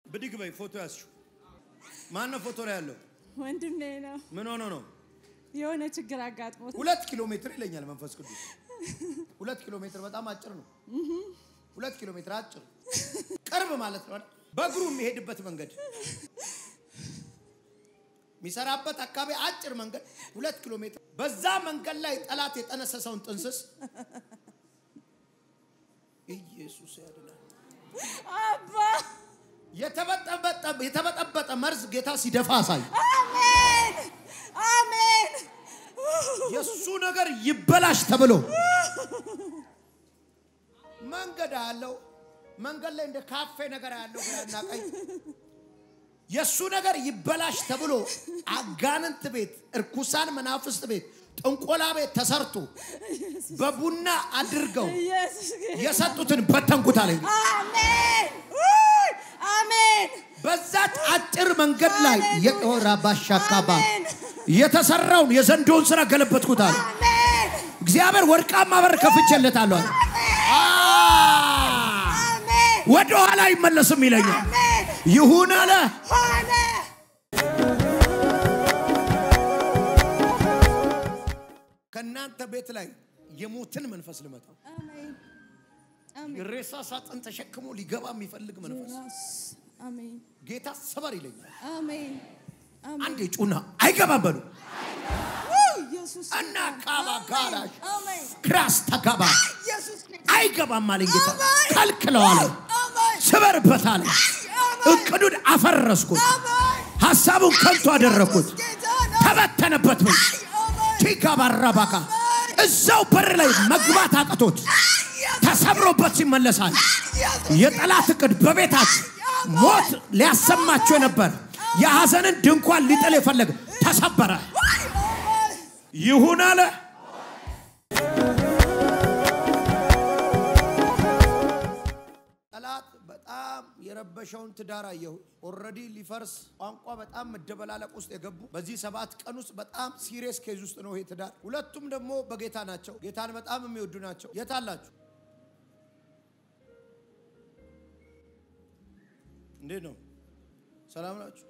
ብድግ በይ። ፎቶ ያዝሽው ማን ነው? ፎቶ ላይ ያለው ወንድሜ ነው። ምን ሆኖ ነው? የሆነ ችግር አጋጥሞት ሁለት ኪሎ ሜትር ይለኛል መንፈስ ቅዱስ። ሁለት ኪሎ ሜትር በጣም አጭር ነው። ሁለት ኪሎ ሜትር አጭር ቅርብ ማለት ነው። አይደል? በእግሩ የሚሄድበት መንገድ የሚሰራበት አካባቢ አጭር መንገድ ሁለት ኪሎ ሜትር። በዛ መንገድ ላይ ጠላት የጠነሰሰውን ጥንስስ ኢየሱስ ያድናል። አባ የተበጠበጠ የተበጠበጠ መርዝ ጌታ ሲደፋ አሳይ። አሜን አሜን። የእሱ ነገር ይበላሽ ተብሎ መንገድ አለው። መንገድ ላይ እንደ ካፌ ነገር ያለው ግራና ቀኝ የእሱ ነገር ይበላሽ ተብሎ አጋንንት ቤት፣ እርኩሳን መናፍስት ቤት፣ ጥንቆላ ቤት ተሰርቶ በቡና አድርገው ኢየሱስ ጌታ። የሰጡትን በተንኩት አለኝ። አሜን ውይ፣ አሜን በዛች አጭር መንገድ ላይ የጦራ ባሻካባ አሜን የተሰራውን የዘንዶውን ስራ ገለበጥኩት አለ። አሜን እግዚአብሔር ወርቃማ በር ከፍቼለታለሁ አለ። አ አሜን ወደ ኋላ አይመለስም ይለኛል። አሜን ይሁን አለ። ሆነ። ከእናንተ ቤት ላይ የሞትን መንፈስ ልመታው። አሜን አሜን የሬሳ ሳጥን ተሸክሞ ሊገባ የሚፈልግ መንፈስ ራስ አሜን ጌታ ሰበር ይለኛል። አሜን አሜን አንድ ጩና አይገባም በሉ ውይ፣ ኢየሱስ እና ካባ ጋራሽ አሜን ክራስ ተጋባ ኢየሱስ አይገባም አለኝ ጌታ። አሜን። ከልክለዋለ አሜን ስበርበት አለ። አሜን እቅዱን አፈረስኩት፣ አሜን ሀሳቡን ከንቱ አደረግኩት፣ ጌታ ነው ተበተነበት። ምን አሜን ቲጋባራባካ እዛው በር ላይ መግባት አቅቶት ተሰብሮበት ይመለሳል። የጠላት እቅድ በቤታት ሞት ሊያሰማቸው የነበር የሐዘንን ድንኳን ሊጥል የፈለገ ተሰበረ። ይሁን አለ። ጠላት በጣም የረበሸውን ትዳር አየሁ። ኦልሬዲ ሊፈርስ ቋንቋ በጣም መደበላለቅ ውስጥ የገቡ በዚህ ሰባት ቀን ውስጥ በጣም ሲሪየስ ኬዝ ውስጥ ነው ይሄ ትዳር። ሁለቱም ደግሞ በጌታ ናቸው። ጌታን በጣም የሚወዱ ናቸው። የት አላችሁ? እንዴት ነው? ሰላም ናችሁ?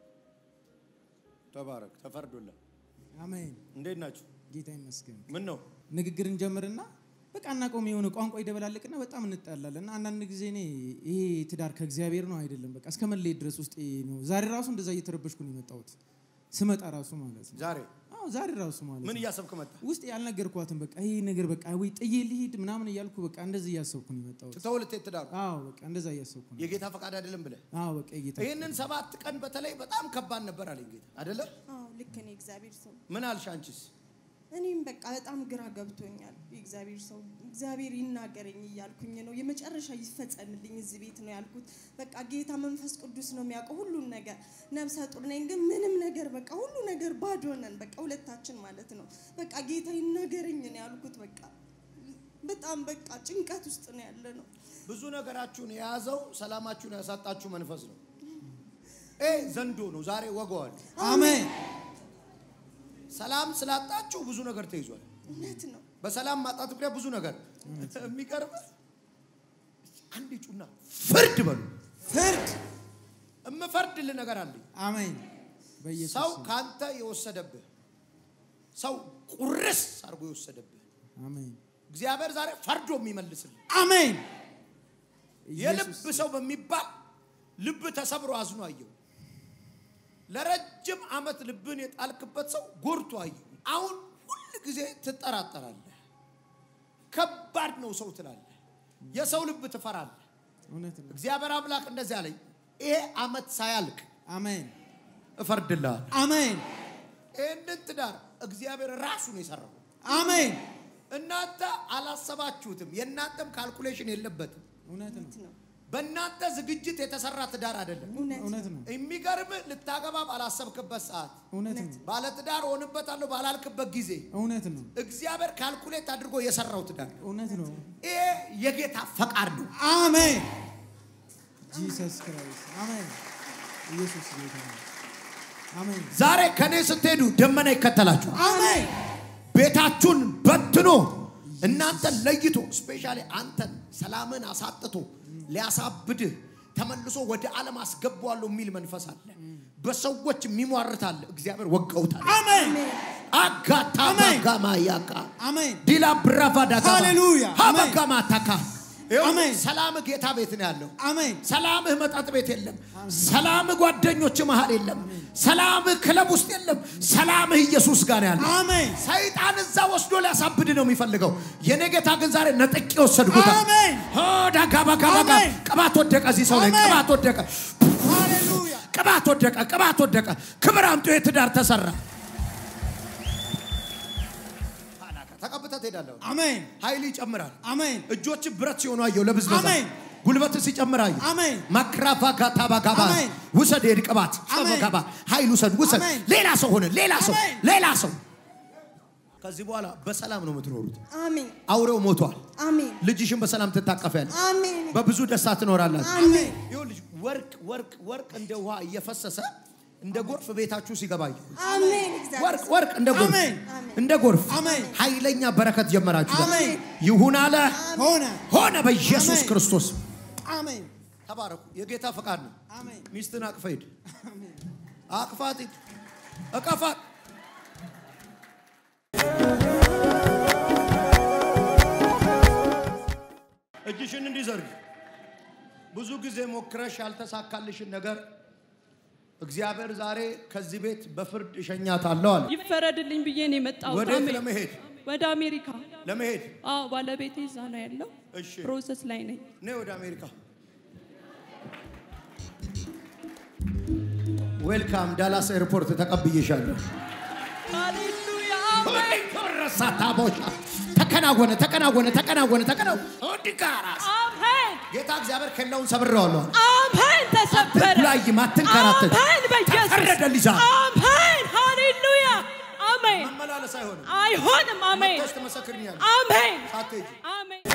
ተባረክ። ተፈርዶላ። አሜን እንዴት ናችሁ? ጌታ ይመስገን። ምን ነው ንግግር እንጀምርና በቃ እናቆም የሆነ ቋንቋ ይደበላልቅና በጣም እንጣላለን። እና አንዳንድ ጊዜ እኔ ይሄ ትዳር ከእግዚአብሔር ነው አይደለም በቃ እስከ መለየት ድረስ ውስጥ ነው። ዛሬ ራሱ እንደዛ እየተረበሽኩ ነው የመጣሁት ስመጣ ራሱ ማለት ነው። ዛሬ አዎ ዛሬ ራሱ ማለት ምን ነው። እያሰብክ መጣ? ውስጥ ያልነገርኳትን በቃ ይሄ ነገር በቃ ወይ ጥዬ ልሂድ ምናምን እያልኩ በቃ እንደዚህ እያሰብኩ ነው የመጣሁት። ትተው ልትሄድ ትዳሩ አዎ በቃ እንደዛ እያሰብኩ ነው። የጌታ ፈቃድ አይደለም ብለህ አዎ በቃ ጌታ ይህንን ሰባት ቀን በተለይ በጣም ከባድ ነበር አለኝ ጌታ አይደለ? አዎ ልክ ነው እግዚአብሔር ሰው ምን አልሽ አንቺስ? እኔም በቃ በጣም ግራ ገብቶኛል። የእግዚአብሔር ሰው እግዚአብሔር ይናገረኝ እያልኩኝ ነው። የመጨረሻ ይፈጸምልኝ እዚህ ቤት ነው ያልኩት። በቃ ጌታ መንፈስ ቅዱስ ነው የሚያውቀው ሁሉን ነገር። ነብሰ ጡር ነኝ ግን ምንም ነገር በቃ ሁሉ ነገር ባዶ ነን። በቃ ሁለታችን ማለት ነው። በቃ ጌታ ይናገረኝ ነው ያልኩት። በቃ በጣም በቃ ጭንቀት ውስጥ ነው ያለ ነው። ብዙ ነገራችሁን የያዘው ሰላማችሁን ያሳጣችሁ መንፈስ ነው። ኤ ዘንዶ ነው። ዛሬ ወገዋል። አሜን ሰላም ስላጣችሁ ብዙ ነገር ተይዟል። እውነት ነው። በሰላም ማጣት ምክንያት ብዙ ነገር የሚቀርብ አንድ ጩና ፍርድ በሉ። ፍርድ እምፈርድልህ ነገር አለኝ። አሜን በኢየሱስ ሰው ስም። ካንተ የወሰደብህ ሰው ቁርስ አድርጎ የወሰደብህ አሜን እግዚአብሔር ዛሬ ፈርዶ የሚመልስልህ አሜን የልብ ኢየሱስ ሰው በሚባል ልብ ተሰብሮ አዝኖ አየው። ለረጅም ዓመት ልብን የጣልክበት ሰው ጎድቶ አየው። አሁን ሁል ጊዜ ትጠራጠራለህ። ከባድ ነው ሰው ትላለህ። የሰው ልብ ትፈራለህ። እውነት ነው። እግዚአብሔር አምላክ እንደዚህ አለኝ፣ ይሄ ዓመት ሳያልቅ አሜን እፈርድልሃል። አሜን ይህንን ትዳር እግዚአብሔር ራሱ ነው የሰራው። አሜን እናንተ አላሰባችሁትም። የእናንተም ካልኩሌሽን የለበትም። እውነት ነው። ነው በእናንተ ዝግጅት የተሰራ ትዳር አይደለም። እውነት እውነት ነው። የሚገርም ልታገባ ባላሰብክበት ሰዓት እውነት ነው። ባለትዳር ሆንበታለሁ ባላልክበት ጊዜ እውነት ነው። እግዚአብሔር ካልኩሌት አድርጎ የሰራው ትዳር ነው። እውነት ነው። ይሄ የጌታ ፈቃድ ነው። አሜን ጂሰስ ክራይስት አሜን። ኢየሱስ ጌታ ነው። አሜን ዛሬ ከኔ ስትሄዱ ደመና ይከተላችኋል። አሜን ቤታችሁን በትኖ እናንተን ለይቶ ስፔሻሊ አንተን ሰላምን አሳጥቶ ሊያሳብድህ ተመልሶ ወደ ዓለም አስገባዋለሁ የሚል መንፈስ አለ። በሰዎች የሚሟርት አለ። እግዚአብሔር ወቀውታል። አሜን አጋታ አሜን። ባጋማ ያቃ አሜን ዲላ ብራቫ ዳጋ ሃሌሉያ። ሀበጋማ ታካ ይኸው አሜን። ሰላም ጌታ ቤት ነው ያለው። አሜን ሰላምህ መጠጥ ቤት የለም። ሰላምህ ጓደኞች መሃል የለም። ሰላምህ ክለብ ውስጥ የለም። ሰላምህ ኢየሱስ ጋር ነው ያለው። አሜን ሰይጣን እዛ ወስዶ ሊያሳብድ ነው የሚፈልገው። የኔ ጌታ ግን ዛሬ ነጥቄ ወሰድኩታል። አሜን ዳጋባጋባጋ አሜን። ቅባት ወደቀ። እዚህ ሰው ላይ አሜን። ቅባት ወደቀ። ሃሌሉያ ቅባት ወደቀ። ቅባት ወደቀ። ክብር አምጡ። የትዳር ተሰራ። ተቀብተህ ትሄዳለህ። አሜን ኃይል ይጨምራል። አሜን እጆች ብረት ሲሆኑ አየው ለብዝበዛ አሜን። ጉልበት ሲጨምር አየው አሜን ማክራፋ ጋታባ ጋባ አሜን። ውሰድ የድ ቅባት አሜን። ጋባ ኃይል ውሰድ ውሰድ አሜን። ሌላ ሰው ሆነ ሌላ ሰው አሜን። ሌላ ሰው ከዚህ በኋላ በሰላም ነው የምትኖሩት አሜን አውሬው ሞቷል አሜን ልጅሽን በሰላም ትታቀፊያለሽ አሜን በብዙ ደስታ ትኖራላችሁ አሜን ይኸውልሽ ወርቅ ወርቅ ወርቅ እንደ ውሃ እየፈሰሰ እንደ ጎርፍ ቤታችሁ ሲገባ አየሁ። አሜን ወርቅ እግዚአብሔር ወርቅ እንደ ጎርፍ አሜን። እንደ ጎርፍ አሜን። ኃይለኛ በረከት ጀመራችሁ አሜን ይሁን አለ ሆነ ሆነ በኢየሱስ አሜን። ክርስቶስ አሜን ተባረኩ የጌታ ፈቃድ ነው አሜን ሚስትን አቅፈ ሂድ አቅፋት ሂድ እቀፋት እጅሽን እንዲዘርግ ብዙ ጊዜ ሞክረሽ ያልተሳካልሽን ነገር እግዚአብሔር ዛሬ ከዚህ ቤት በፍርድ እሸኛታለሁ አለ ይፈረድልኝ ብዬ ነው የመጣሁት። ወዴት አሜን። ለመሄድ ወደ አሜሪካ። ለመሄድ አዎ ባለቤቴ እዛ ነው ያለው። እሺ ፕሮሰስ ላይ ነኝ። ነይ ወደ አሜሪካ ዌልካም ዳላስ ኤርፖርት ተቀብዬሻለሁ ሃሌሉያ ረሳታቦሻ ተከናወነ ተከናወነ ተከናወነ ተከናወነ እንዲጋራስ አሜን ጌታ እግዚአብሔር ከላውን ሰብሬዋለሁ አለ። አሜን። ተሰበረ። አትጉላይም፣ አትንከራተት። አሜን በኢየሱስ ተፈረደልሽ ዛሬ። አሜን። ሃሌሉያ አሜን። መመላለስ አይሆንም አይሆንም። አሜን መጥተሽ ትመሰክርኛለሽ አሜን ሳትሄጂ አሜን።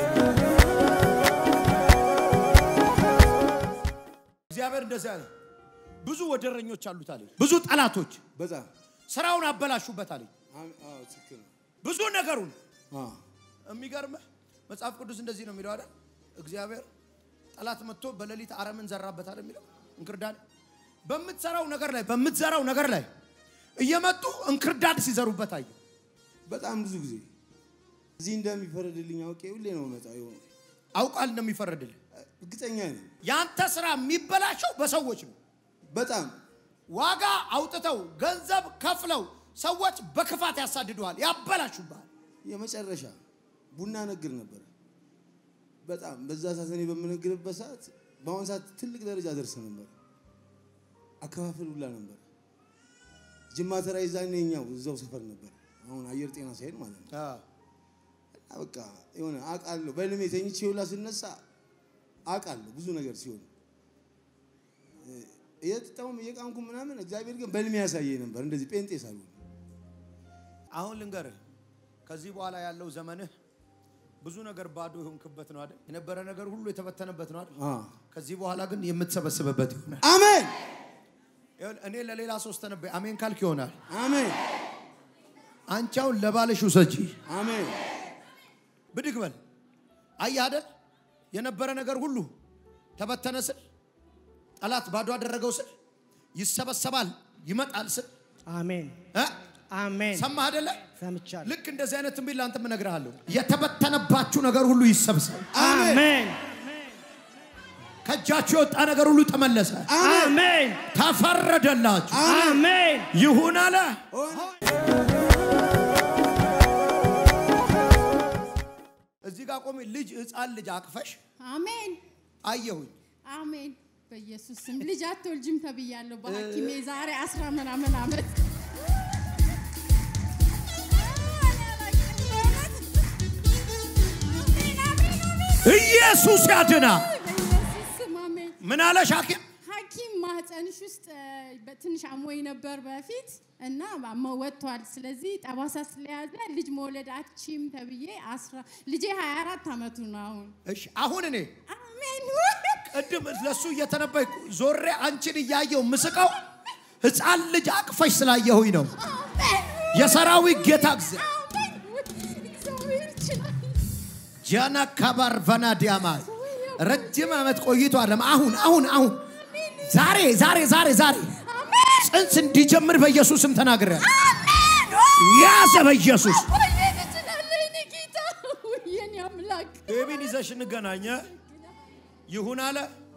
እግዚአብሔር እንደዚህ አለ ብዙ ወደረኞች አሉት አለ ብዙ ጠላቶች በጣም ስራውን አበላሹበት አለ አም- አዎ፣ ትክክል ነው። ብዙ ነገሩን አዎ፣ የሚገርምህ መጽሐፍ ቅዱስ እንደዚህ ነው የሚለው አይደል እግዚአብሔር ጠላት መጥቶ በሌሊት አረምን ዘራበት አይደል የሚለው እንክርዳድ በምትሰራው ነገር ላይ በምትዘራው ነገር ላይ እየመጡ እንክርዳድ ሲዘሩበት አየ በጣም ብዙ ጊዜ እዚህ እንደሚፈረድልኝ አውቄ ሁሌ ነው መጣው የሆነ አውቃል እንደሚፈረድልህ እርግጠኛ ነኝ። ያንተ ስራ የሚበላሸው በሰዎች ነው በጣም ዋጋ አውጥተው ገንዘብ ከፍለው ሰዎች በክፋት ያሳድዱሃል ያበላሹብሃል የመጨረሻ ቡና ነግር ነበር። በጣም በዛ ሰዓት እኔ በምነግርበት ሰዓት በአሁን ሰዓት ትልቅ ደረጃ ደርስ ነበር። አከፋፈል ሁላ ነበር። ጅማ ተራ ይዛኔ እኛው እዛው ሰፈር ነበር። አሁን አየር ጤና ሳይሄድ ማለት ነው። እና በቃ የሆነ አውቃለሁ። በህልሜ ተኝቼ ሁላ ስነሳ አውቃለሁ ብዙ ነገር ሲሆን እየጠጣሁም እየቃምኩም ምናምን እግዚአብሔር ግን በህልሜ ያሳየኝ ነበር። እንደዚህ ጴንጤ ሳልሆን አሁን ልንገርህ ከዚህ በኋላ ያለው ዘመንህ ብዙ ነገር ባዶ የሆንክበት ነው አይደል የነበረ ነገር ሁሉ የተበተነበት ነው አይደል አዎ። ከዚህ በኋላ ግን የምትሰበስብበት ይሆናል አሜን ይኸውልህ፣ እኔ ለሌላ ሶስት ተነበይ አሜን ካልክ ይሆናል አሜን አንቺ አሁን ለባልሽ ውሰጂ አሜን ብድግ በል አየህ አይደል የነበረ ነገር ሁሉ ተበተነ ስል ጠላት ባዶ አደረገው ስል ይሰበሰባል ይመጣል ስል አሜን እ? አሜን ሰማህ አይደለ ሰምቻለሁ። ልክ እንደዚህ አይነት ትንቢት ለአንተም እነግርሃለሁ የተበተነባችሁ ነገር ሁሉ ይሰብሰብ አሜን ከእጃችሁ የወጣ ነገር ሁሉ ተመለሰ አሜን ተፈረደላችሁ አሜን ይሁን አለ እዚህ ጋር ቆሜ ልጅ ህፃን ልጅ አቅፈሽ አሜን አየሁኝ አሜን። በኢየሱስ ስም ልጅ አትወልጂም ተብያለሁ በሐኪሜ ዛሬ አስራ ምናምን ዓመት ኢየሱስ ያድናል በኢየሱስ ስም አሜን። ምን አለሽ ሐኪም ሐኪም ማህፀንሽ ውስጥ እ፣ በትንሽ አሞኝ ነበር በፊት እና አሞ- ወጥቷል። ስለዚህ ጠባሳ ስለያዘ ልጅ መውለድ አትችይም ተብዬ አስራ ልጄ 24 ዓመቱ ነው አሁን። እሺ አሁን እኔ አሜን ቅድም ለሱ እየተነበይኩ ዞሬ አንቺን እያየው ምስቀው ህፃን ልጅ አቅፈሽ ስላየሁኝ ነው አሜን የሰራዊት ጌታ እግዚአብሔር አሜን እግዚአብሔር ይችላል። ጃና ካባር ቫና ዲያማ ረጅም ዓመት ቆይቶ አይደለም። አሁን አሁን አሁን ዛሬ ዛሬ ዛሬ ዛሬ ጽንስ እንዲጀምር በኢየሱስ ስም ተናግሬያለሁ። ያዘ በኢየሱስ ማቆየት እችላለሁ የኔ ጌታ። ውይ፣ የኔ አምላክ ቤቢን ይዘሽ እንገናኘ ይሁን አለ።